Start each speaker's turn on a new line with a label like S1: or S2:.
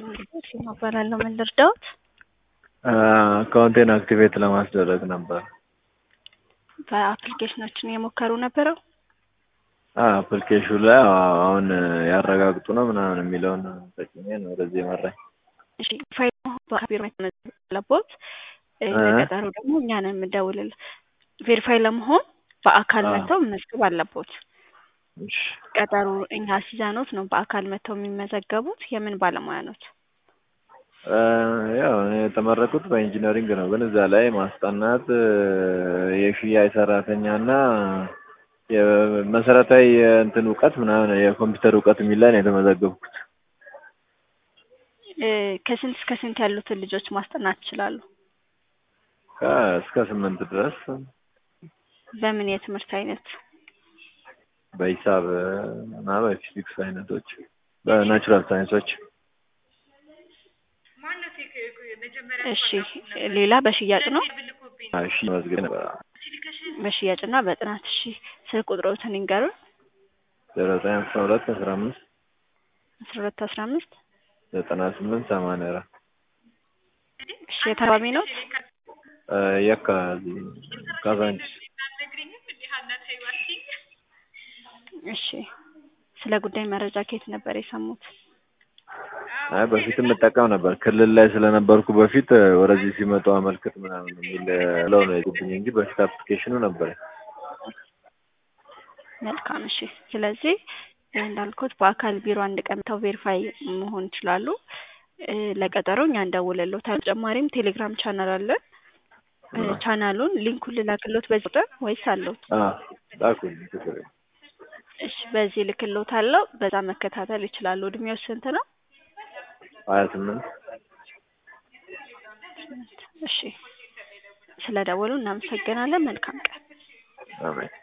S1: ሲማ እባላለሁ። ምን ልርዳዎት?
S2: አካውንቴን አክቲቬት ለማስደረግ ነበር።
S1: በአፕሊኬሽናችን እየሞከሩ ነበረው።
S2: አፕሊኬሽኑ ላይ አሁን ያረጋግጡ ነው ምናምን የሚለውን ተጭኜ ነው ወደዚህ የመራኝ።
S1: እሺ ፋይል በቢሮ አለቦት ለቀጠሮ ደግሞ እኛ ነን የምንደውልልህ። ቬሪፋይ ለመሆን በአካል መጥተው መመዝገብ አለቦት።
S2: እሺ
S1: ቀጠሮ እኛ ሲዛኖት ነው በአካል መጥተው የሚመዘገቡት። የምን ባለሙያ ኖት?
S2: ያው እኔ የተመረቁት በኢንጂነሪንግ ነው፣ ግን እዛ ላይ ማስጠናት የሽያጭ ሰራተኛና የመሰረታዊ የእንትን እውቀት ምናምን የኮምፒውተር እውቀት የሚል ላይ ነው የተመዘገብኩት።
S1: ከስንት እስከ ስንት ያሉትን ልጆች ማስጠናት ይችላሉ?
S2: እስከ ስምንት ድረስ
S1: በምን የትምህርት አይነት?
S2: በሂሳብ እና በፊዚክስ አይነቶች፣ በናቹራል ሳይንሶች።
S1: እሺ ሌላ በሽያጭ ነው?
S2: እሺ መዝገብ ነበር።
S1: በሽያጭ እና በጥናት። እሺ ስልክ ቁጥሮትን ይንገሩን።
S2: ዜሮ ዘጠኝ አስራ ሁለት አስራ አምስት
S1: አስራ ሁለት አስራ አምስት
S2: ዘጠና ስምንት ሰማንያ አራት
S1: እሺ የታማሚ ነው?
S2: የካ ካዛንቺስ።
S1: እሺ ስለ ጉዳይ መረጃ ከየት ነበር የሰሙት?
S2: አይ በፊት የምጠቀም ነበር ክልል ላይ ስለነበርኩ በፊት ወደዚህ ሲመጡ አመልክት ምናምን የሚል ለው ነው የጉብኝ እንጂ በፊት አፕሊኬሽኑ ነበር።
S1: መልካም እሺ። ስለዚህ እንዳልኩት በአካል ቢሮ አንድ ቀን መጥተው ቬሪፋይ መሆን ይችላሉ። ለቀጠሮ እኛ እንደውልልዎታል። ተጨማሪም ቴሌግራም ቻናል አለን። ቻናሉን ሊንኩን ልላክልዎት በዚህ ቁጥር ወይስ አለዎት?
S2: ላኩልኝ ችግር የለም።
S1: እሺ በዚህ ልክልዎታለሁ። በዛ መከታተል ይችላሉ። እድሜው ስንት ነው?
S2: ሀያ ስምንት
S1: እሺ ስለደወሉ እናመሰግናለን። መልካም ቀን።
S2: አሜን።